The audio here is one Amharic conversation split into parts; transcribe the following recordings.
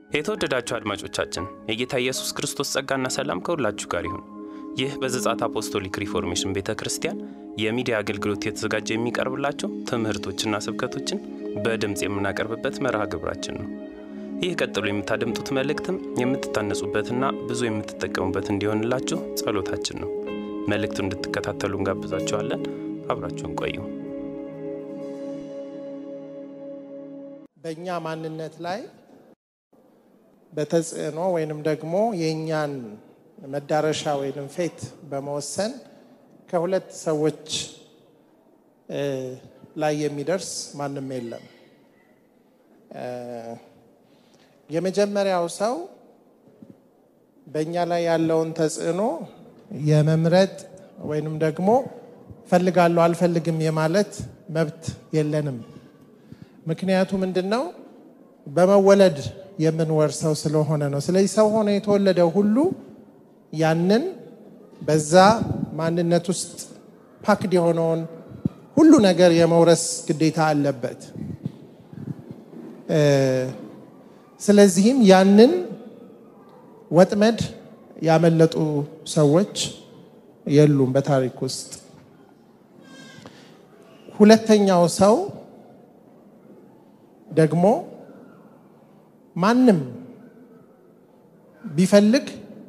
የተወደዳችሁ አድማጮቻችን የጌታ ኢየሱስ ክርስቶስ ጸጋና ሰላም ከሁላችሁ ጋር ይሁን። ይህ በዘጻት አፖስቶሊክ ሪፎርሜሽን ቤተ ክርስቲያን የሚዲያ አገልግሎት የተዘጋጀ የሚቀርብላቸው ትምህርቶችና ስብከቶችን በድምፅ የምናቀርብበት መርሃ ግብራችን ነው። ይህ ቀጥሎ የምታደምጡት መልእክትም የምትታነጹበትና ብዙ የምትጠቀሙበት እንዲሆንላችሁ ጸሎታችን ነው። መልእክቱን እንድትከታተሉ እንጋብዛችኋለን። አብራችሁን ቆዩ። በእኛ ማንነት ላይ በተጽዕኖ ወይንም ደግሞ የእኛን መዳረሻ ወይንም ፌት በመወሰን ከሁለት ሰዎች ላይ የሚደርስ ማንም የለም። የመጀመሪያው ሰው በእኛ ላይ ያለውን ተጽዕኖ የመምረጥ ወይንም ደግሞ ፈልጋለሁ አልፈልግም የማለት መብት የለንም። ምክንያቱ ምንድን ነው? በመወለድ የምንወርሰው ስለሆነ ነው። ስለዚህ ሰው ሆኖ የተወለደ ሁሉ ያንን በዛ ማንነት ውስጥ ፓክድ የሆነውን ሁሉ ነገር የመውረስ ግዴታ አለበት። ስለዚህም ያንን ወጥመድ ያመለጡ ሰዎች የሉም በታሪክ ውስጥ። ሁለተኛው ሰው ደግሞ ማንም ቢፈልግ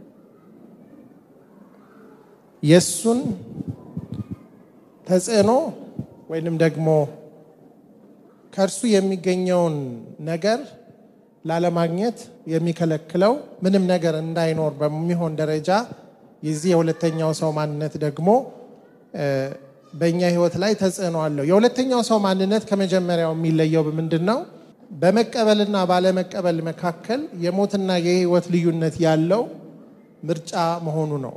የእሱን ተጽዕኖ ወይንም ደግሞ ከእርሱ የሚገኘውን ነገር ላለማግኘት የሚከለክለው ምንም ነገር እንዳይኖር በሚሆን ደረጃ የዚህ የሁለተኛው ሰው ማንነት ደግሞ በእኛ ሕይወት ላይ ተጽዕኖ አለው። የሁለተኛው ሰው ማንነት ከመጀመሪያው የሚለየው ምንድን ነው? በመቀበልና ባለመቀበል መካከል የሞትና የሕይወት ልዩነት ያለው ምርጫ መሆኑ ነው።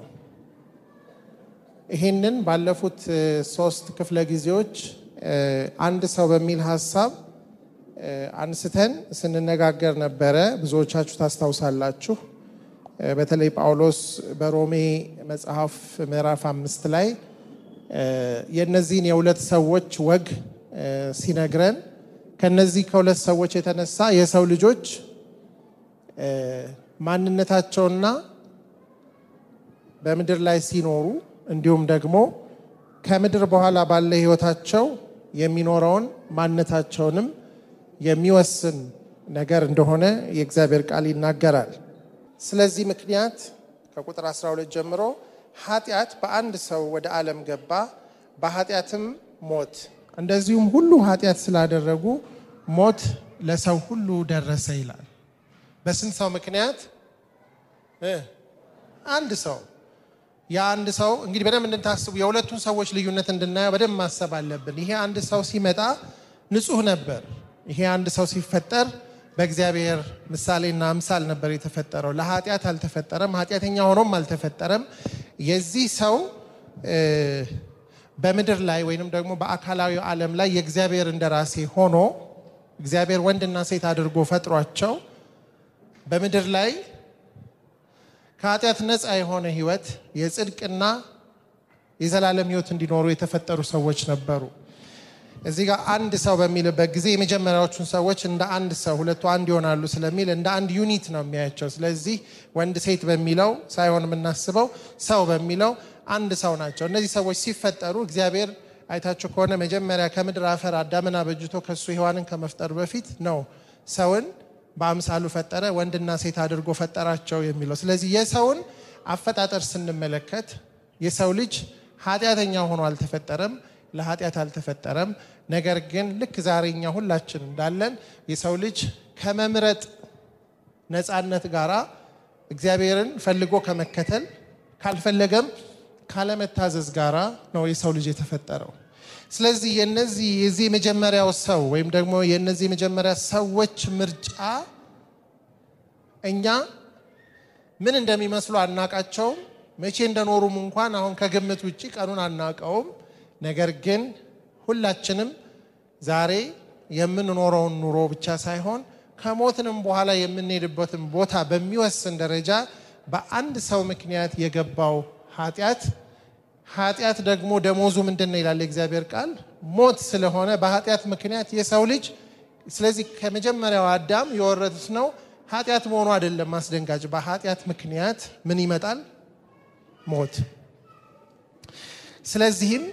ይህንን ባለፉት ሶስት ክፍለ ጊዜዎች አንድ ሰው በሚል ሀሳብ አንስተን ስንነጋገር ነበረ። ብዙዎቻችሁ ታስታውሳላችሁ። በተለይ ጳውሎስ በሮሜ መጽሐፍ ምዕራፍ አምስት ላይ የእነዚህን የሁለት ሰዎች ወግ ሲነግረን ከነዚህ ከሁለት ሰዎች የተነሳ የሰው ልጆች ማንነታቸውና በምድር ላይ ሲኖሩ እንዲሁም ደግሞ ከምድር በኋላ ባለ ሕይወታቸው የሚኖረውን ማንነታቸውንም የሚወስን ነገር እንደሆነ የእግዚአብሔር ቃል ይናገራል። ስለዚህ ምክንያት ከቁጥር 12 ጀምሮ ኃጢአት በአንድ ሰው ወደ ዓለም ገባ፣ በኃጢአትም ሞት፣ እንደዚሁም ሁሉ ኃጢአት ስላደረጉ ሞት ለሰው ሁሉ ደረሰ ይላል። በስንት ሰው ምክንያት? አንድ ሰው የአንድ ሰው እንግዲህ በደንብ እንድታስቡ የሁለቱን ሰዎች ልዩነት እንድናየው በደንብ ማሰብ አለብን። ይሄ አንድ ሰው ሲመጣ ንጹሕ ነበር። ይሄ አንድ ሰው ሲፈጠር በእግዚአብሔር ምሳሌና አምሳል ነበር የተፈጠረው። ለኃጢአት አልተፈጠረም፣ ኃጢአተኛ ሆኖም አልተፈጠረም። የዚህ ሰው በምድር ላይ ወይንም ደግሞ በአካላዊ ዓለም ላይ የእግዚአብሔር እንደራሴ ሆኖ እግዚአብሔር ወንድና ሴት አድርጎ ፈጥሯቸው በምድር ላይ ከኃጢአት ነፃ የሆነ ሕይወት የጽድቅና የዘላለም ሕይወት እንዲኖሩ የተፈጠሩ ሰዎች ነበሩ። እዚህ ጋር አንድ ሰው በሚልበት ጊዜ የመጀመሪያዎቹን ሰዎች እንደ አንድ ሰው ሁለቱ አንድ ይሆናሉ ስለሚል እንደ አንድ ዩኒት ነው የሚያያቸው። ስለዚህ ወንድ ሴት በሚለው ሳይሆን የምናስበው ሰው በሚለው አንድ ሰው ናቸው። እነዚህ ሰዎች ሲፈጠሩ እግዚአብሔር አይታችሁ ከሆነ መጀመሪያ ከምድር አፈር አዳምን አበጅቶ ከሱ ሔዋንን ከመፍጠሩ በፊት ነው ሰውን በአምሳሉ ፈጠረ፣ ወንድና ሴት አድርጎ ፈጠራቸው የሚለው። ስለዚህ የሰውን አፈጣጠር ስንመለከት የሰው ልጅ ኃጢአተኛ ሆኖ አልተፈጠረም፣ ለኃጢአት አልተፈጠረም። ነገር ግን ልክ ዛሬ እኛ ሁላችን እንዳለን የሰው ልጅ ከመምረጥ ነፃነት ጋራ እግዚአብሔርን ፈልጎ ከመከተል ካልፈለገም ካለመታዘዝ ጋራ ነው የሰው ልጅ የተፈጠረው። ስለዚህ የነዚህ የዚህ የመጀመሪያው ሰው ወይም ደግሞ የነዚህ የመጀመሪያ ሰዎች ምርጫ እኛ ምን እንደሚመስሉ አናቃቸውም። መቼ እንደኖሩም እንኳን አሁን ከግምት ውጭ ቀኑን አናቀውም። ነገር ግን ሁላችንም ዛሬ የምንኖረውን ኑሮ ብቻ ሳይሆን ከሞትንም በኋላ የምንሄድበትን ቦታ በሚወስን ደረጃ በአንድ ሰው ምክንያት የገባው ኃጢአት ኃጢአት ደግሞ ደሞዙ ምንድን ነው ይላል የእግዚአብሔር ቃል ሞት ስለሆነ በኃጢአት ምክንያት የሰው ልጅ ስለዚህ ከመጀመሪያው አዳም የወረዱት ነው ኃጢአት መሆኑ አይደለም ማስደንጋጭ። በኃጢአት ምክንያት ምን ይመጣል? ሞት። ስለዚህም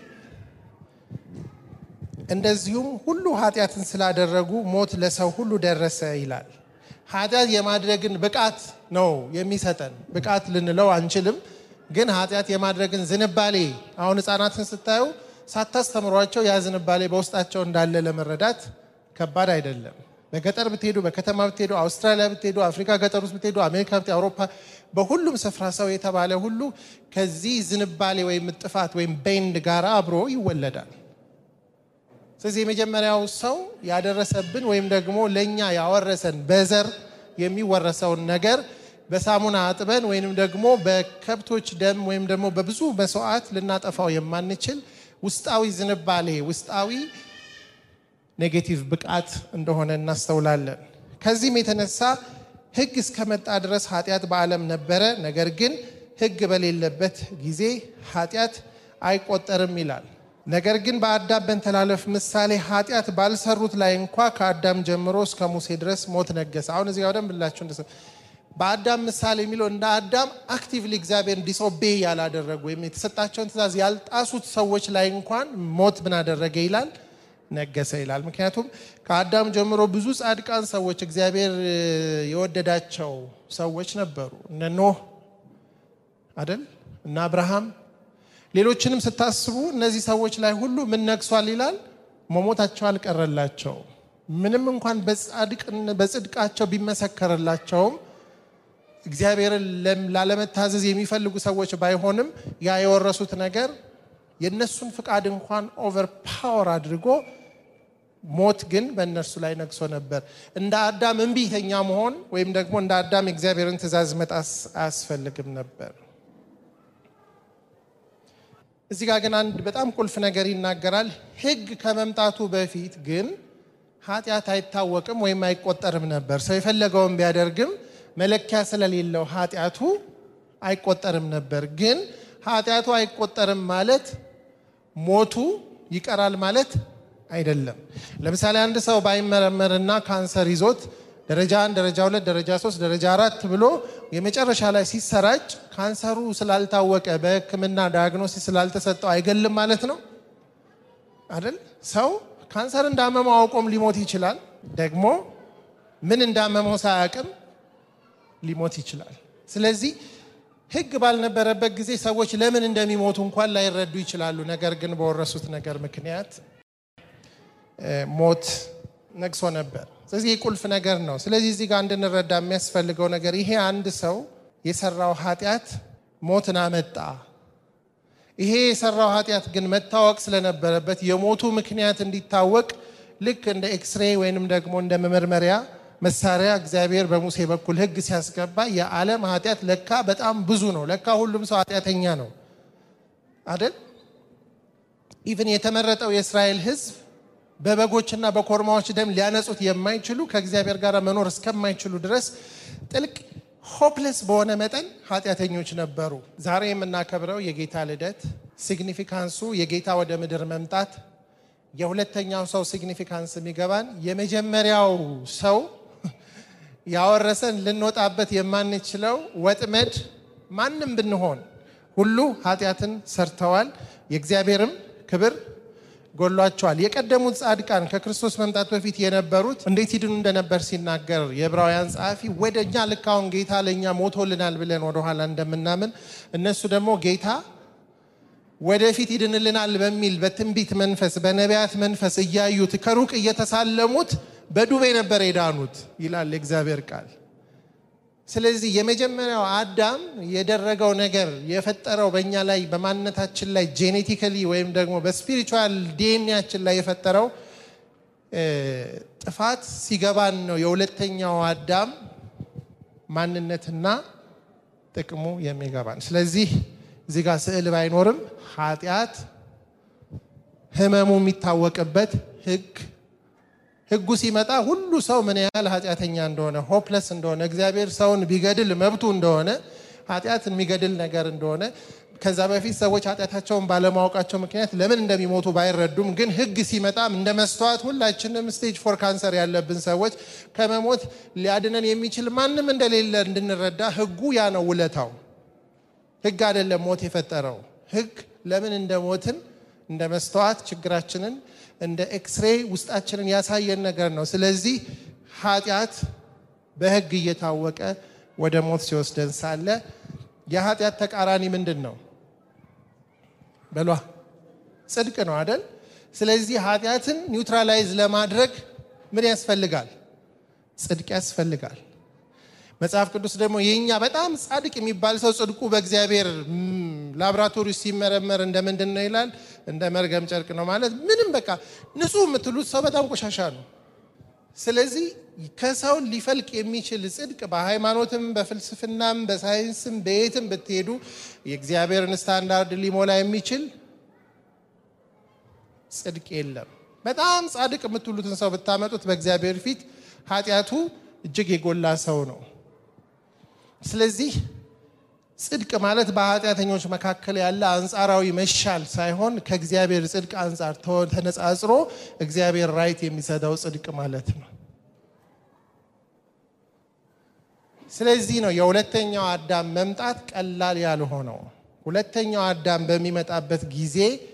እንደዚሁም ሁሉ ኃጢአትን ስላደረጉ ሞት ለሰው ሁሉ ደረሰ ይላል። ኃጢአት የማድረግን ብቃት ነው የሚሰጠን። ብቃት ልንለው አንችልም፣ ግን ኃጢአት የማድረግን ዝንባሌ አሁን ሕፃናትን ስታዩ ሳታስተምሯቸው ያ ዝንባሌ በውስጣቸው እንዳለ ለመረዳት ከባድ አይደለም። በገጠር ብትሄዱ፣ በከተማ ብትሄዱ፣ አውስትራሊያ ብትሄዱ፣ አፍሪካ ገጠር ውስጥ ብትሄዱ፣ አሜሪካ ብትሄዱ፣ አውሮፓ፣ በሁሉም ስፍራ ሰው የተባለ ሁሉ ከዚህ ዝንባሌ ወይም ጥፋት ወይም ቤንድ ጋር አብሮ ይወለዳል። ስለዚህ የመጀመሪያው ሰው ያደረሰብን ወይም ደግሞ ለእኛ ያወረሰን በዘር የሚወረሰውን ነገር በሳሙና አጥበን ወይም ደግሞ በከብቶች ደም ወይም ደግሞ በብዙ መስዋዕት ልናጠፋው የማንችል ውስጣዊ ዝንባሌ ውስጣዊ ኔጌቲቭ ብቃት እንደሆነ እናስተውላለን። ከዚህም የተነሳ ሕግ እስከመጣ ድረስ ኃጢአት በዓለም ነበረ። ነገር ግን ሕግ በሌለበት ጊዜ ኃጢአት አይቆጠርም ይላል። ነገር ግን በአዳም በንተላለፍ ምሳሌ ኃጢአት ባልሰሩት ላይ እንኳ ከአዳም ጀምሮ እስከ ሙሴ ድረስ ሞት ነገሰ። አሁን እዚህ ጋር በደንብ ብላችሁ እንደ በአዳም ምሳሌ የሚለው እንደ አዳም አክቲቭሊ እግዚአብሔርን ዲስኦቤ ያላደረጉ ወይም የተሰጣቸውን ትእዛዝ ያልጣሱት ሰዎች ላይ እንኳን ሞት ምን አደረገ ይላል ነገሰ ይላል። ምክንያቱም ከአዳም ጀምሮ ብዙ ጻድቃን ሰዎች እግዚአብሔር የወደዳቸው ሰዎች ነበሩ። እነ ኖህ አደል እና አብርሃም ሌሎችንም ስታስቡ እነዚህ ሰዎች ላይ ሁሉ ምን ነግሷል ይላል? መሞታቸው አልቀረላቸው። ምንም እንኳን በጽድቃቸው ቢመሰከርላቸውም እግዚአብሔርን ላለመታዘዝ የሚፈልጉ ሰዎች ባይሆንም ያ የወረሱት ነገር የእነሱን ፍቃድ እንኳን ኦቨር ፓወር አድርጎ ሞት ግን በእነርሱ ላይ ነግሶ ነበር። እንደ አዳም እምቢተኛ መሆን ወይም ደግሞ እንደ አዳም የእግዚአብሔርን ትእዛዝ መጣስ አያስፈልግም ነበር። እዚህ ጋር ግን አንድ በጣም ቁልፍ ነገር ይናገራል። ሕግ ከመምጣቱ በፊት ግን ኃጢአት አይታወቅም ወይም አይቆጠርም ነበር። ሰው የፈለገውን ቢያደርግም መለኪያ ስለሌለው ኃጢአቱ አይቆጠርም ነበር። ግን ኃጢአቱ አይቆጠርም ማለት ሞቱ ይቀራል ማለት አይደለም። ለምሳሌ አንድ ሰው ባይመረመርና ካንሰር ይዞት ደረጃ አንድ፣ ደረጃ ሁለት፣ ደረጃ ሶስት፣ ደረጃ አራት ብሎ የመጨረሻ ላይ ሲሰራጭ ካንሰሩ ስላልታወቀ በሕክምና ዳያግኖሲስ ስላልተሰጠው አይገልም ማለት ነው አይደል? ሰው ካንሰር እንዳመመው አውቆም ሊሞት ይችላል። ደግሞ ምን እንዳመመው ሳያውቅም ሊሞት ይችላል። ስለዚህ ሕግ ባልነበረበት ጊዜ ሰዎች ለምን እንደሚሞቱ እንኳን ላይረዱ ይችላሉ። ነገር ግን በወረሱት ነገር ምክንያት ሞት ነግሶ ነበር። ስለዚህ ቁልፍ ነገር ነው። ስለዚህ እዚህ ጋር እንድንረዳ የሚያስፈልገው ነገር ይሄ አንድ ሰው የሰራው ኃጢአት ሞትን አመጣ። ይሄ የሰራው ኃጢአት ግን መታወቅ ስለነበረበት የሞቱ ምክንያት እንዲታወቅ ልክ እንደ ኤክስሬ ወይንም ደግሞ እንደ መመርመሪያ መሳሪያ እግዚአብሔር በሙሴ በኩል ሕግ ሲያስገባ የዓለም ኃጢአት ለካ በጣም ብዙ ነው። ለካ ሁሉም ሰው ኃጢአተኛ ነው አይደል? ኢቭን የተመረጠው የእስራኤል ሕዝብ በበጎችና በኮርማዎች ደም ሊያነጹት የማይችሉ ከእግዚአብሔር ጋር መኖር እስከማይችሉ ድረስ ጥልቅ ሆፕለስ በሆነ መጠን ኃጢአተኞች ነበሩ። ዛሬ የምናከብረው የጌታ ልደት ሲግኒፊካንሱ የጌታ ወደ ምድር መምጣት የሁለተኛው ሰው ሲግኒፊካንስ የሚገባን የመጀመሪያው ሰው ያወረሰን ልንወጣበት የማንችለው ወጥመድ ማንም ብንሆን ሁሉ ኃጢአትን ሰርተዋል፣ የእግዚአብሔርም ክብር ጎሏቸዋል። የቀደሙት ጻድቃን ከክርስቶስ መምጣት በፊት የነበሩት እንዴት ይድኑ እንደነበር ሲናገር የዕብራውያን ጸሐፊ ወደ እኛ ልክ አሁን ጌታ ለእኛ ሞቶልናል ብለን ወደኋላ እንደምናምን እነሱ ደግሞ ጌታ ወደፊት ይድንልናል በሚል በትንቢት መንፈስ በነቢያት መንፈስ እያዩት ከሩቅ እየተሳለሙት በዱቤ ነበር የዳኑት ይላል የእግዚአብሔር ቃል። ስለዚህ የመጀመሪያው አዳም የደረገው ነገር የፈጠረው በእኛ ላይ በማንነታችን ላይ ጄኔቲካሊ ወይም ደግሞ በስፒሪቹዋል ዲኤንኤያችን ላይ የፈጠረው ጥፋት ሲገባን ነው የሁለተኛው አዳም ማንነትና ጥቅሙ የሚገባን። ስለዚህ እዚህ ጋር ስዕል ባይኖርም ኃጢአት ህመሙ የሚታወቅበት ህግ ህጉ ሲመጣ ሁሉ ሰው ምን ያህል ኃጢአተኛ እንደሆነ ሆፕለስ እንደሆነ እግዚአብሔር ሰውን ቢገድል መብቱ እንደሆነ ኃጢአት የሚገድል ነገር እንደሆነ ከዛ በፊት ሰዎች ኃጢአታቸውን ባለማወቃቸው ምክንያት ለምን እንደሚሞቱ ባይረዱም ግን ሕግ ሲመጣም እንደ መስተዋት ሁላችንም ስቴጅ ፎር ካንሰር ያለብን ሰዎች ከመሞት ሊያድነን የሚችል ማንም እንደሌለ እንድንረዳ ሕጉ ያ ነው ውለታው። ሕግ አይደለም ሞት የፈጠረው። ሕግ ለምን እንደ ሞትን እንደ መስተዋት ችግራችንን እንደ ኤክስሬ ውስጣችንን ያሳየን ነገር ነው። ስለዚህ ኃጢአት በሕግ እየታወቀ ወደ ሞት ሲወስደን ሳለ የኃጢአት ተቃራኒ ምንድን ነው? በሏ ጽድቅ ነው አደል? ስለዚህ ኃጢአትን ኒውትራላይዝ ለማድረግ ምን ያስፈልጋል? ጽድቅ ያስፈልጋል። መጽሐፍ ቅዱስ ደግሞ የኛ በጣም ጻድቅ የሚባል ሰው ጽድቁ በእግዚአብሔር ላብራቶሪ ሲመረመር እንደ ምንድን ነው ይላል? እንደ መርገም ጨርቅ ነው ማለት ምንም በቃ ንጹህ የምትሉት ሰው በጣም ቆሻሻ ነው። ስለዚህ ከሰው ሊፈልቅ የሚችል ጽድቅ በሃይማኖትም በፍልስፍናም በሳይንስም በየትም ብትሄዱ የእግዚአብሔርን ስታንዳርድ ሊሞላ የሚችል ጽድቅ የለም። በጣም ጻድቅ የምትሉትን ሰው ብታመጡት በእግዚአብሔር ፊት ኃጢአቱ እጅግ የጎላ ሰው ነው። ስለዚህ ጽድቅ ማለት በኃጢአተኞች መካከል ያለ አንጻራዊ መሻል ሳይሆን ከእግዚአብሔር ጽድቅ አንጻር ተነጻጽሮ እግዚአብሔር ራይት የሚሰጠው ጽድቅ ማለት ነው። ስለዚህ ነው የሁለተኛው አዳም መምጣት ቀላል ያልሆነው። ሁለተኛው አዳም በሚመጣበት ጊዜ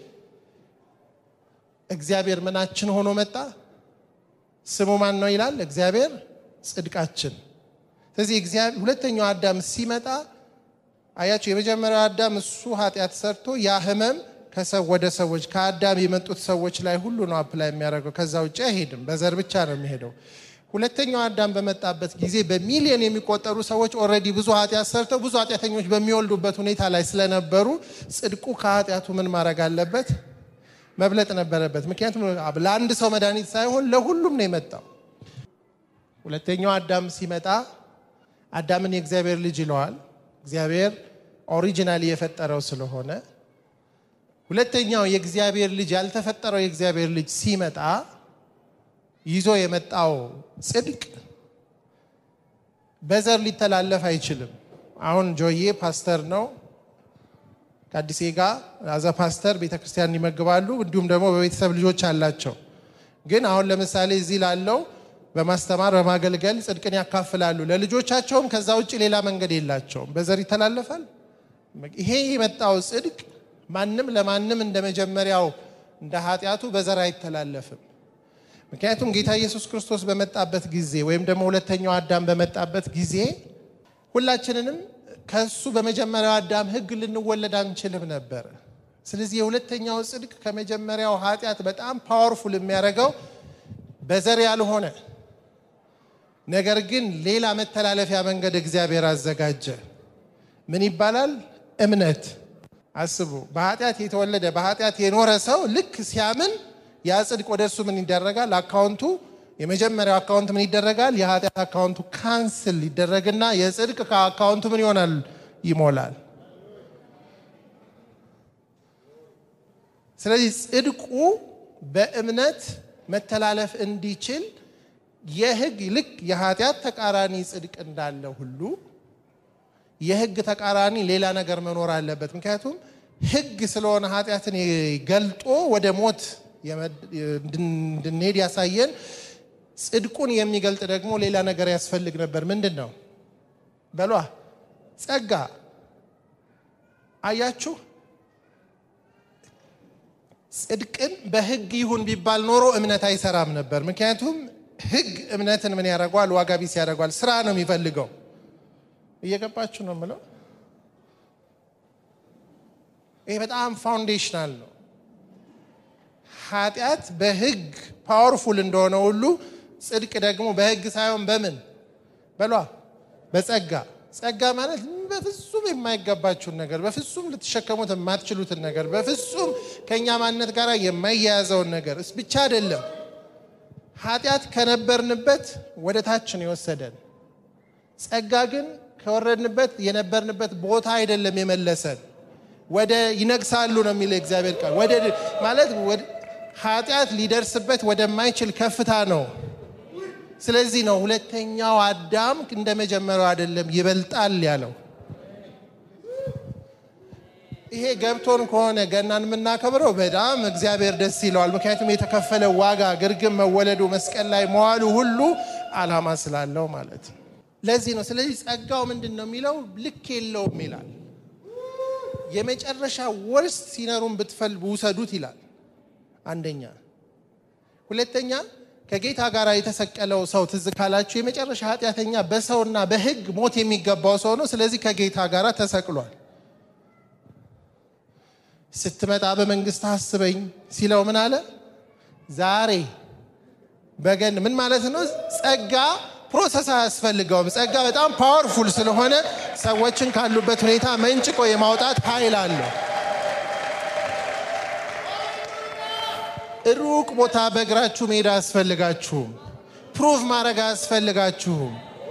እግዚአብሔር ምናችን ሆኖ መጣ? ስሙ ማን ነው ይላል? እግዚአብሔር ጽድቃችን። ስለዚህ ሁለተኛው አዳም ሲመጣ አያቸው። የመጀመሪያው አዳም እሱ ኃጢአት ሰርቶ ያ ህመም ከሰው ወደ ሰዎች ከአዳም የመጡት ሰዎች ላይ ሁሉ ነው አፕላይ የሚያደርገው። ከዛ ውጭ አይሄድም። በዘር ብቻ ነው የሚሄደው። ሁለተኛው አዳም በመጣበት ጊዜ በሚሊዮን የሚቆጠሩ ሰዎች ኦልሬዲ ብዙ ኃጢአት ሰርተው ብዙ ኃጢአተኞች በሚወልዱበት ሁኔታ ላይ ስለነበሩ ጽድቁ ከኃጢአቱ ምን ማድረግ አለበት? መብለጥ ነበረበት። ምክንያቱም ለአንድ ሰው መድኃኒት ሳይሆን ለሁሉም ነው የመጣው። ሁለተኛው አዳም ሲመጣ አዳምን የእግዚአብሔር ልጅ ይለዋል። እግዚአብሔር ኦሪጂናሊ የፈጠረው ስለሆነ ሁለተኛው የእግዚአብሔር ልጅ ያልተፈጠረው የእግዚአብሔር ልጅ ሲመጣ ይዞ የመጣው ጽድቅ በዘር ሊተላለፍ አይችልም። አሁን ጆዬ ፓስተር ነው ከአዲሴ ጋር አዘ ፓስተር ቤተ ክርስቲያን ይመግባሉ። እንዲሁም ደግሞ በቤተሰብ ልጆች አላቸው። ግን አሁን ለምሳሌ እዚህ ላለው በማስተማር በማገልገል ጽድቅን ያካፍላሉ። ለልጆቻቸውም ከዛ ውጭ ሌላ መንገድ የላቸውም። በዘር ይተላለፋል። ይሄ የመጣው ጽድቅ ማንም ለማንም እንደ መጀመሪያው እንደ ኃጢአቱ በዘር አይተላለፍም። ምክንያቱም ጌታ ኢየሱስ ክርስቶስ በመጣበት ጊዜ ወይም ደግሞ ሁለተኛው አዳም በመጣበት ጊዜ ሁላችንንም ከሱ በመጀመሪያው አዳም ሕግ ልንወለድ አንችልም ነበር። ስለዚህ የሁለተኛው ጽድቅ ከመጀመሪያው ኃጢአት በጣም ፓወርፉል የሚያደርገው በዘር ያልሆነ ነገር ግን ሌላ መተላለፊያ መንገድ እግዚአብሔር አዘጋጀ። ምን ይባላል? እምነት። አስቡ፣ በኃጢአት የተወለደ በኃጢአት የኖረ ሰው ልክ ሲያምን ያ ጽድቅ ወደ እሱ ምን ይደረጋል? አካውንቱ የመጀመሪያው አካውንት ምን ይደረጋል? የኃጢአት አካውንቱ ካንስል ይደረግና የጽድቅ ከአካውንቱ ምን ይሆናል? ይሞላል። ስለዚህ ጽድቁ በእምነት መተላለፍ እንዲችል የህግ ልክ የኃጢአት ተቃራኒ ጽድቅ እንዳለ ሁሉ የህግ ተቃራኒ ሌላ ነገር መኖር አለበት። ምክንያቱም ህግ ስለሆነ ኃጢአትን ገልጦ ወደ ሞት እንድንሄድ ያሳየን፣ ጽድቁን የሚገልጥ ደግሞ ሌላ ነገር ያስፈልግ ነበር። ምንድን ነው በሏ? ጸጋ። አያችሁ፣ ጽድቅን በህግ ይሁን ቢባል ኖሮ እምነት አይሰራም ነበር። ምክንያቱም ህግ እምነትን ምን ያደርገዋል? ዋጋ ቢስ ያደርገዋል። ስራ ነው የሚፈልገው። እየገባችሁ ነው የምለው። ይሄ በጣም ፋውንዴሽናል ነው። ኃጢአት በህግ ፓወርፉል እንደሆነ ሁሉ ጽድቅ ደግሞ በህግ ሳይሆን በምን በሏ በጸጋ ጸጋ ማለት በፍጹም የማይገባችሁን ነገር በፍጹም ልትሸከሙት የማትችሉትን ነገር በፍጹም ከእኛ ማንነት ጋር የማይያያዘውን ነገር እስ ብቻ አይደለም ኃጢአት ከነበርንበት ወደ ታችን የወሰደን ጸጋ ግን ከወረድንበት የነበርንበት ቦታ አይደለም የመለሰን ወደ ይነግሳሉ ነው የሚለው እግዚአብሔር ቃል ወደ ማለት ኃጢአት ሊደርስበት ወደማይችል ከፍታ ነው ስለዚህ ነው ሁለተኛው አዳም እንደ መጀመሪያው አይደለም ይበልጣል ያለው ይሄ ገብቶን ከሆነ ገናን የምናከብረው በጣም እግዚአብሔር ደስ ይለዋል። ምክንያቱም የተከፈለ ዋጋ ግርግም መወለዱ መስቀል ላይ መዋሉ ሁሉ ዓላማ ስላለው ማለት ነው። ለዚህ ነው። ስለዚህ ጸጋው ምንድን ነው የሚለው ልክ የለውም ይላል። የመጨረሻ ወርስ ሲነሩን ብትፈል ውሰዱት ይላል። አንደኛ። ሁለተኛ ከጌታ ጋር የተሰቀለው ሰው ትዝ ካላችሁ የመጨረሻ ኃጢአተኛ በሰውና በሕግ ሞት የሚገባው ሰው ነው። ስለዚህ ከጌታ ጋር ተሰቅሏል። ስትመጣ በመንግስት አስበኝ ሲለው ምን አለ? ዛሬ በገን ምን ማለት ነው? ጸጋ ፕሮሰስ አያስፈልገውም። ጸጋ በጣም ፓወርፉል ስለሆነ ሰዎችን ካሉበት ሁኔታ መንጭቆ የማውጣት ኃይል አለው። ሩቅ ቦታ በእግራችሁ መሄድ አያስፈልጋችሁም። ፕሩቭ ማድረግ አያስፈልጋችሁም።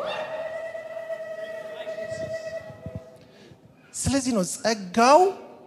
ስለዚህ ነው ጸጋው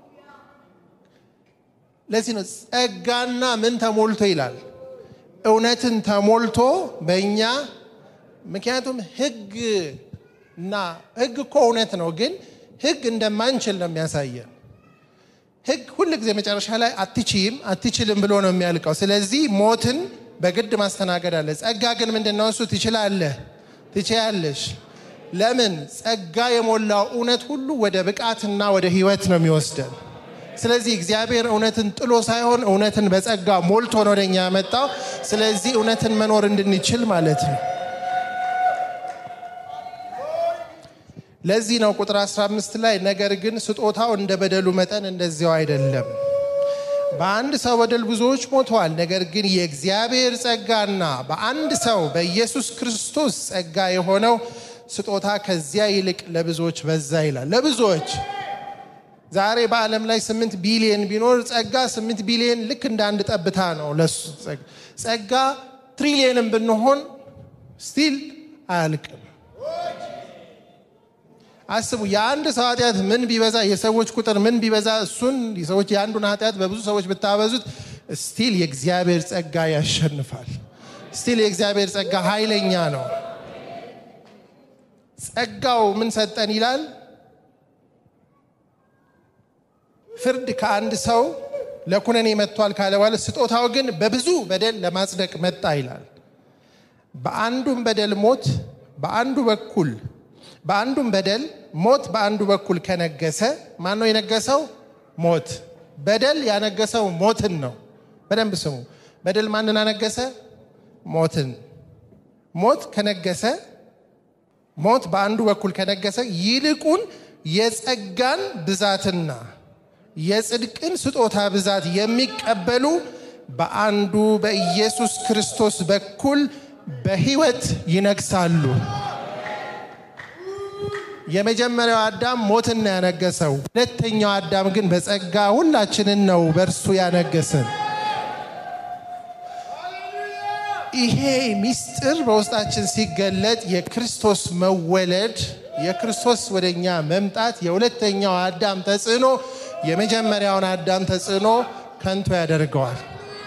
ለዚህ ነው ጸጋና ምን ተሞልቶ ይላል እውነትን ተሞልቶ በእኛ ምክንያቱም ህግ እና ህግ እኮ እውነት ነው፣ ግን ህግ እንደማንችል ነው የሚያሳየን። ህግ ሁል ጊዜ መጨረሻ ላይ አትችይም አትችልም ብሎ ነው የሚያልቀው። ስለዚህ ሞትን በግድ ማስተናገድ አለ። ጸጋ ግን ምንድን ነው እሱ? ትችላለህ፣ ትችያለሽ። ለምን? ጸጋ የሞላው እውነት ሁሉ ወደ ብቃትና ወደ ህይወት ነው የሚወስደን። ስለዚህ እግዚአብሔር እውነትን ጥሎ ሳይሆን እውነትን በጸጋ ሞልቶ ነው ወደኛ ያመጣው። ስለዚህ እውነትን መኖር እንድንችል ማለት ነው። ለዚህ ነው ቁጥር 15 ላይ ነገር ግን ስጦታው እንደ በደሉ መጠን እንደዚያው አይደለም። በአንድ ሰው በደል ብዙዎች ሞተዋል። ነገር ግን የእግዚአብሔር ጸጋና በአንድ ሰው በኢየሱስ ክርስቶስ ጸጋ የሆነው ስጦታ ከዚያ ይልቅ ለብዙዎች በዛ ይላል። ለብዙዎች ዛሬ በዓለም ላይ ስምንት ቢሊየን ቢኖር ጸጋ ስምንት ቢሊየን ልክ እንደ አንድ ጠብታ ነው። ለሱ ጸጋ ትሪሊየንም ብንሆን ስቲል አያልቅም። አስቡ፣ የአንድ ሰው ኃጢአት ምን ቢበዛ፣ የሰዎች ቁጥር ምን ቢበዛ፣ እሱን የሰዎች የአንዱን ኃጢአት በብዙ ሰዎች ብታበዙት ስቲል የእግዚአብሔር ጸጋ ያሸንፋል። ስቲል የእግዚአብሔር ጸጋ ኃይለኛ ነው። ጸጋው ምን ሰጠን ይላል ፍርድ ከአንድ ሰው ለኩነኔ መጥቷል ካለ በኋላ ስጦታው ግን በብዙ በደል ለማጽደቅ መጣ ይላል። በአንዱም በደል ሞት በአንዱ በኩል በአንዱም በደል ሞት በአንዱ በኩል ከነገሰ ማን ነው የነገሰው? ሞት። በደል ያነገሰው ሞትን ነው። በደንብ ስሙ። በደል ማንን አነገሰ? ሞትን። ሞት ከነገሰ ሞት በአንዱ በኩል ከነገሰ ይልቁን የጸጋን ብዛትና የጽድቅን ስጦታ ብዛት የሚቀበሉ በአንዱ በኢየሱስ ክርስቶስ በኩል በሕይወት ይነግሳሉ። የመጀመሪያው አዳም ሞትን ነው ያነገሰው። ሁለተኛው አዳም ግን በጸጋ ሁላችንን ነው በእርሱ ያነገስን። ይሄ ምስጢር በውስጣችን ሲገለጥ የክርስቶስ መወለድ የክርስቶስ ወደኛ መምጣት የሁለተኛው አዳም ተጽዕኖ የመጀመሪያውን አዳም ተጽዕኖ ከንቱ ያደርገዋል።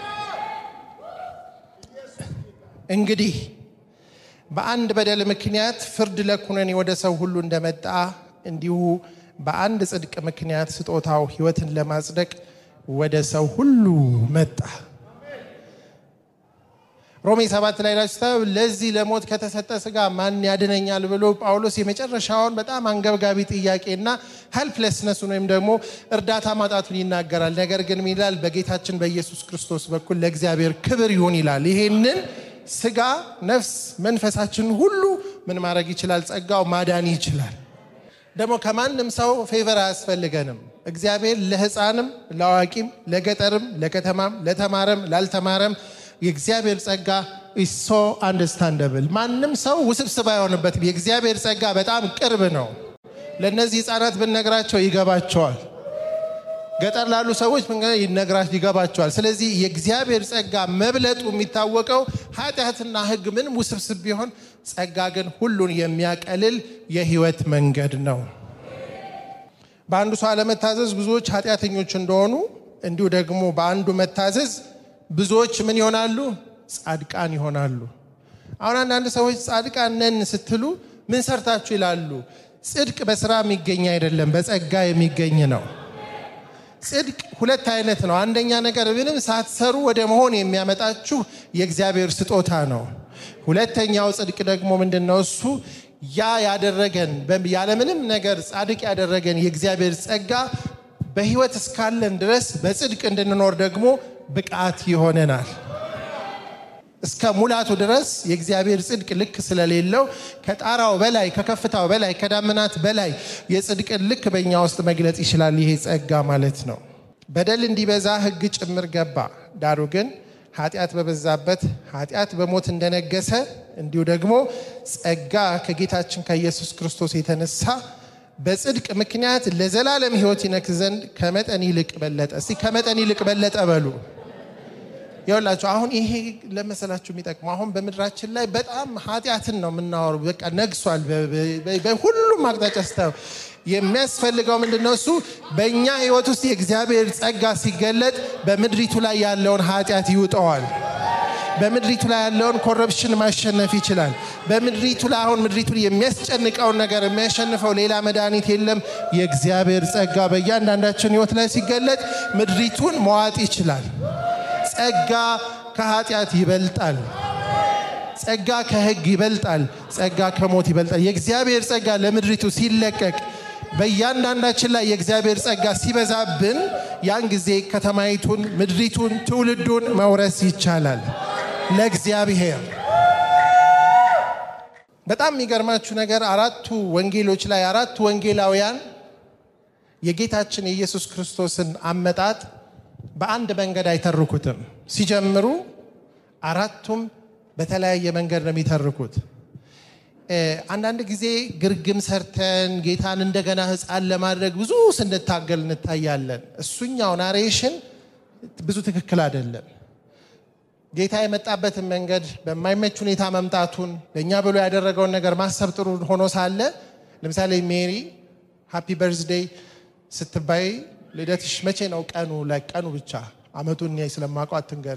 እንግዲህ በአንድ በደል ምክንያት ፍርድ ለኩነኔ ወደ ሰው ሁሉ እንደመጣ እንዲሁ በአንድ ጽድቅ ምክንያት ስጦታው ሕይወትን ለማጽደቅ ወደ ሰው ሁሉ መጣ። ሮሜ ሰባት ላይ ናችሁ ለዚህ ለሞት ከተሰጠ ስጋ ማን ያድነኛል ብሎ ጳውሎስ የመጨረሻውን በጣም አንገብጋቢ ጥያቄና ሄልፕለስነሱን ወይም ደግሞ እርዳታ ማጣቱን ይናገራል። ነገር ግን ምን ይላል? በጌታችን በኢየሱስ ክርስቶስ በኩል ለእግዚአብሔር ክብር ይሁን ይላል። ይሄንን ስጋ፣ ነፍስ፣ መንፈሳችን ሁሉ ምን ማድረግ ይችላል? ጸጋው ማዳን ይችላል። ደግሞ ከማንም ሰው ፌቨር አያስፈልገንም። እግዚአብሔር ለሕፃንም ለአዋቂም ለገጠርም ለከተማም ለተማረም ላልተማረም የእግዚአብሔር ጸጋ ሶ አንደርስታንደብል ማንም ሰው ውስብስብ አይሆንበትም። የእግዚአብሔር ጸጋ በጣም ቅርብ ነው። ለእነዚህ ህፃናት ብንነግራቸው ይገባቸዋል። ገጠር ላሉ ሰዎች ይነግራቸው ይገባቸዋል። ስለዚህ የእግዚአብሔር ጸጋ መብለጡ የሚታወቀው ኃጢአትና ሕግ ምንም ውስብስብ ቢሆን ጸጋ ግን ሁሉን የሚያቀልል የህይወት መንገድ ነው። በአንዱ ሰው አለመታዘዝ ብዙዎች ኃጢአተኞች እንደሆኑ እንዲሁ ደግሞ በአንዱ መታዘዝ ብዙዎች ምን ይሆናሉ? ጻድቃን ይሆናሉ። አሁን አንዳንድ ሰዎች ጻድቃን ነን ስትሉ ምን ሰርታችሁ ይላሉ። ጽድቅ በስራ የሚገኝ አይደለም፣ በጸጋ የሚገኝ ነው። ጽድቅ ሁለት አይነት ነው። አንደኛ ነገር ምንም ሳትሰሩ ወደ መሆን የሚያመጣችሁ የእግዚአብሔር ስጦታ ነው። ሁለተኛው ጽድቅ ደግሞ ምንድን ነው? እሱ ያ ያደረገን ያለምንም ነገር ጻድቅ ያደረገን የእግዚአብሔር ጸጋ በሕይወት እስካለን ድረስ በጽድቅ እንድንኖር ደግሞ ብቃት ይሆነናል። እስከ ሙላቱ ድረስ የእግዚአብሔር ጽድቅ ልክ ስለሌለው ከጣራው በላይ ከከፍታው በላይ ከዳመናት በላይ የጽድቅን ልክ በእኛ ውስጥ መግለጽ ይችላል። ይሄ ጸጋ ማለት ነው። በደል እንዲበዛ ሕግ ጭምር ገባ። ዳሩ ግን ኃጢአት በበዛበት ኃጢአት በሞት እንደነገሰ እንዲሁ ደግሞ ጸጋ ከጌታችን ከኢየሱስ ክርስቶስ የተነሳ በጽድቅ ምክንያት ለዘላለም ሕይወት ይነግስ ዘንድ ከመጠን ይልቅ በለጠ። እስቲ ከመጠን ይልቅ በለጠ በሉ። ይኸውላችሁ አሁን ይሄ ለመሰላችሁ የሚጠቅመው አሁን በምድራችን ላይ በጣም ኃጢአትን ነው የምናወሩ። በቃ ነግሷል። በሁሉም አቅጣጫ ስታዩ የሚያስፈልገው ምንድን ነው? እሱ በእኛ ህይወት ውስጥ የእግዚአብሔር ጸጋ ሲገለጥ በምድሪቱ ላይ ያለውን ኃጢአት ይውጠዋል። በምድሪቱ ላይ ያለውን ኮረፕሽን ማሸነፍ ይችላል። በምድሪቱ ላይ አሁን ምድሪቱን የሚያስጨንቀውን ነገር የሚያሸንፈው ሌላ መድኃኒት የለም። የእግዚአብሔር ጸጋ በእያንዳንዳችን ህይወት ላይ ሲገለጥ ምድሪቱን መዋጥ ይችላል። ጸጋ ከኃጢአት ይበልጣል። ጸጋ ከህግ ይበልጣል። ጸጋ ከሞት ይበልጣል። የእግዚአብሔር ጸጋ ለምድሪቱ ሲለቀቅ በእያንዳንዳችን ላይ የእግዚአብሔር ጸጋ ሲበዛብን ያን ጊዜ ከተማይቱን፣ ምድሪቱን፣ ትውልዱን መውረስ ይቻላል። ለእግዚአብሔር በጣም የሚገርማችሁ ነገር አራቱ ወንጌሎች ላይ አራቱ ወንጌላውያን የጌታችን የኢየሱስ ክርስቶስን አመጣጥ በአንድ መንገድ አይተርኩትም። ሲጀምሩ አራቱም በተለያየ መንገድ ነው የሚተርኩት። አንዳንድ ጊዜ ግርግም ሰርተን ጌታን እንደገና ሕፃን ለማድረግ ብዙ ስንታገል እንታያለን። እሱኛው ናሬሽን ብዙ ትክክል አይደለም። ጌታ የመጣበትን መንገድ በማይመች ሁኔታ መምጣቱን ለእኛ ብሎ ያደረገውን ነገር ማሰብ ጥሩ ሆኖ ሳለ ለምሳሌ ሜሪ ሃፒ በርዝዴይ ስትባይ ልደትሽ መቼ ነው? ቀኑ ላይ ቀኑ ብቻ አመቱን እኔ ስለማውቀው አትንገሪ።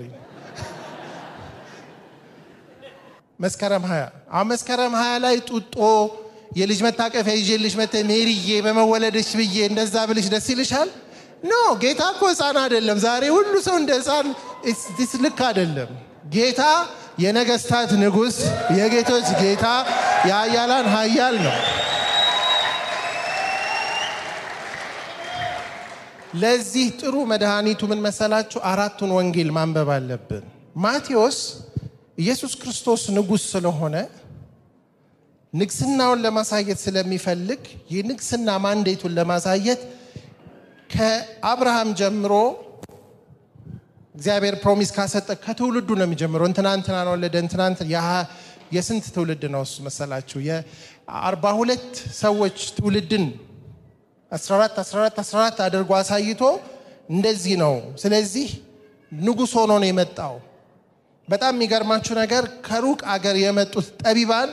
መስከረም ሀያ አሁን መስከረም ሀያ ላይ ጡጦ የልጅ መታቀፊያ ይዤልሽ መተ ሜሪዬ በመወለድሽ ብዬ እንደዛ ብልሽ ደስ ይልሻል? ኖ ጌታ እኮ ህፃን አይደለም። ዛሬ ሁሉ ሰው እንደ ህፃን ልክ አይደለም። ጌታ የነገስታት ንጉሥ፣ የጌቶች ጌታ፣ የሀያላን ሀያል ነው። ለዚህ ጥሩ መድኃኒቱ ምን መሰላችሁ? አራቱን ወንጌል ማንበብ አለብን። ማቴዎስ ኢየሱስ ክርስቶስ ንጉሥ ስለሆነ ንግስናውን ለማሳየት ስለሚፈልግ የንግስና ማንዴቱን ለማሳየት ከአብርሃም ጀምሮ እግዚአብሔር ፕሮሚስ ካሰጠ ከትውልዱ ነው የሚጀምረው። እንትና እንትናን ወለደ። እንትና የስንት ትውልድ ነው እሱ መሰላችሁ? የአርባ ሁለት ሰዎች ትውልድን 14 14 14 አድርጎ አሳይቶ እንደዚህ ነው። ስለዚህ ንጉሥ ሆኖ ነው የመጣው። በጣም የሚገርማችሁ ነገር ከሩቅ አገር የመጡት ጠቢባን